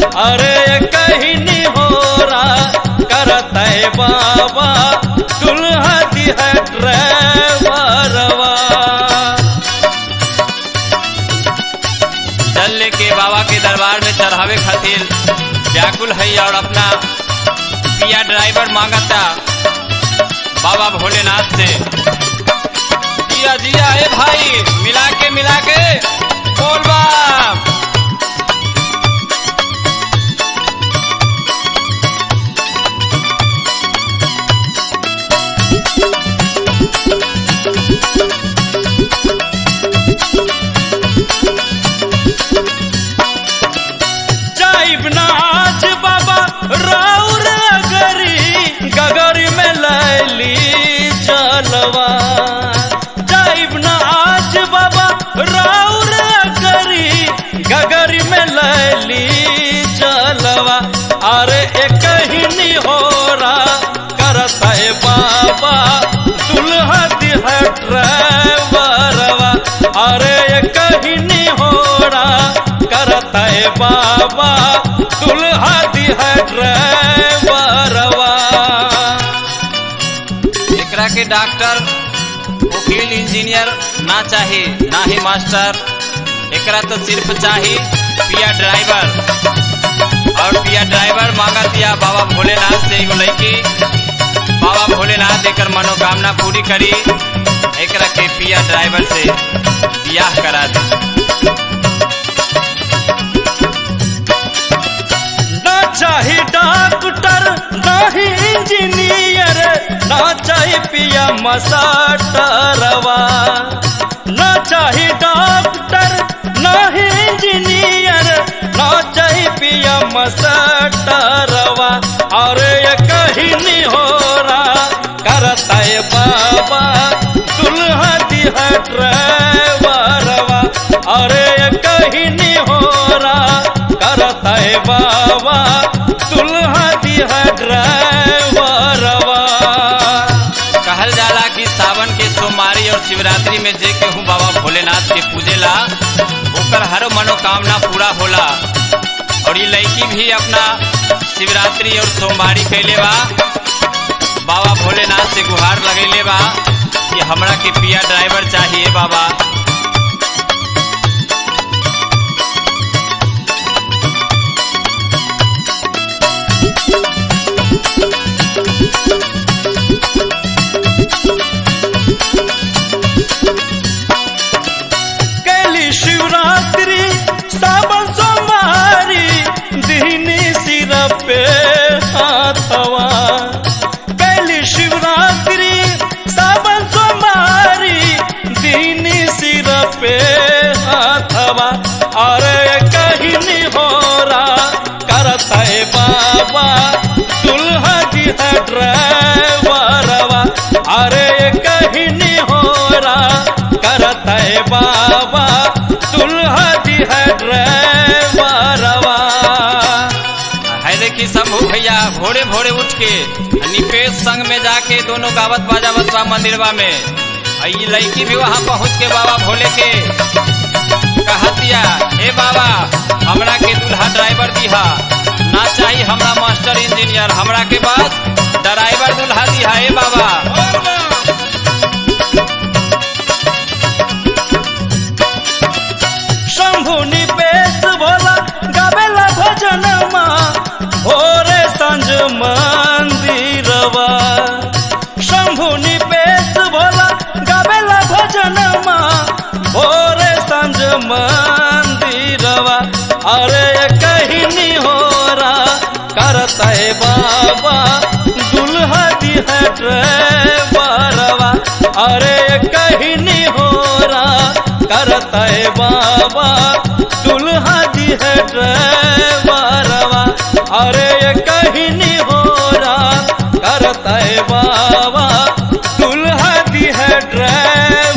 अरे कहीं नहीं हो रहा करता है बाबा दुल्हा दी है ड्राइवरवा जल लेके बाबा के दरबार में चढ़ावे खातिर व्याकुल है और अपना पिया ड्राइवर मांगता बाबा भोलेनाथ से जिया जिया ए भाई मिला के मिला के बोल बाप जाइब ना आज बाबा राउर गरी गगरी में लैली जलवा जाइब ना आज बाबा राउर गरी गगरी में लैली जलवा अरे एक ही नहीं हो रहा करता है बाबा दुल्हा दिहा ड्राइवरवा अरे एक ही नहीं हो रहा करता है बाबा दुल्हा दिहा ड्राइवरवा एकरा के डॉक्टर वकील इंजीनियर ना चाही ना ही मास्टर एकरा तो सिर्फ चाही पिया ड्राइवर और पिया ड्राइवर मांगा दिया बाबा भोलेनाथ से एगो लड़की बाबा भोलेनाथ एकर मनोकामना पूरी करी एकरा के पिया ड्राइवर से बियाह करा दी ना चाही डॉक्टर ना ही इंजीनियर ना चाही पिया मसाटरवा ना चाही डॉक्टर ना ही इंजीनियर ना चाही पिया मसाटरवा और ये कहीं नहीं हो रहा करता है बाबा दुल्हा दिहा ड्राइवरवा अरे ये कहीं नहीं हो रहा करता है बाबा दुल्हा दिहा ड्राइवरवा कहल जाला कि सावन के सोमवारी और शिवरात्रि में जे केहू बाबा भोलेनाथ के पूजेला ओकर हर मनोकामना पूरा होला और ये लड़की भी अपना शिवरात्रि और सोमवारी कैले बा बाबा भोलेनाथ से गुहार लगेले बा कि हमरा के पिया ड्राइवर चाहिए बाबा कैली शिवरात्रि सावन सोमवारी दीनी सिर पे हाथवा कैली शिवरात्रि सावन सोमवारी दीनी सिर पे हाथवा अरे कहीं नहीं हो रहा करता है बाबा दुल्हा जी है ड्राइवरवा अरे कहीं नहीं हो रहा करता है बाबा दुल्हा जी है ड्राइवरवा है देखी शंभू भैया भोरे भोरे उठ के निपेश संग में जाके दोनों गावत बाजावत बा मंदिरवा में आ ई लड़की भी वहाँ पहुँच के बाबा भोले के कहतिया ए बाबा हमरा के दूल्हा ड्राइवर दिहा ना चाही हमरा मास्टर इंजीनियर हमरा के पास ड्राइवर दूल्हा दिहा ए बाबा शंभु निपेश भोला गावेला भजन भोरे संज मंदिरवा शंभु निपेश भोला गावेला भजन भोरे संज मंदिरवा अरे कहीं नहीं हो रहा करता है बाबा दुल्हा दी है ड्राइवरवा अरे कहीं नहीं हो रहा करता है बाबा दुल्हा दी है ड्राइवरवा अरे कहीं नहीं हो रहा करता है बाबा दुल्हा दी है ड्राइवर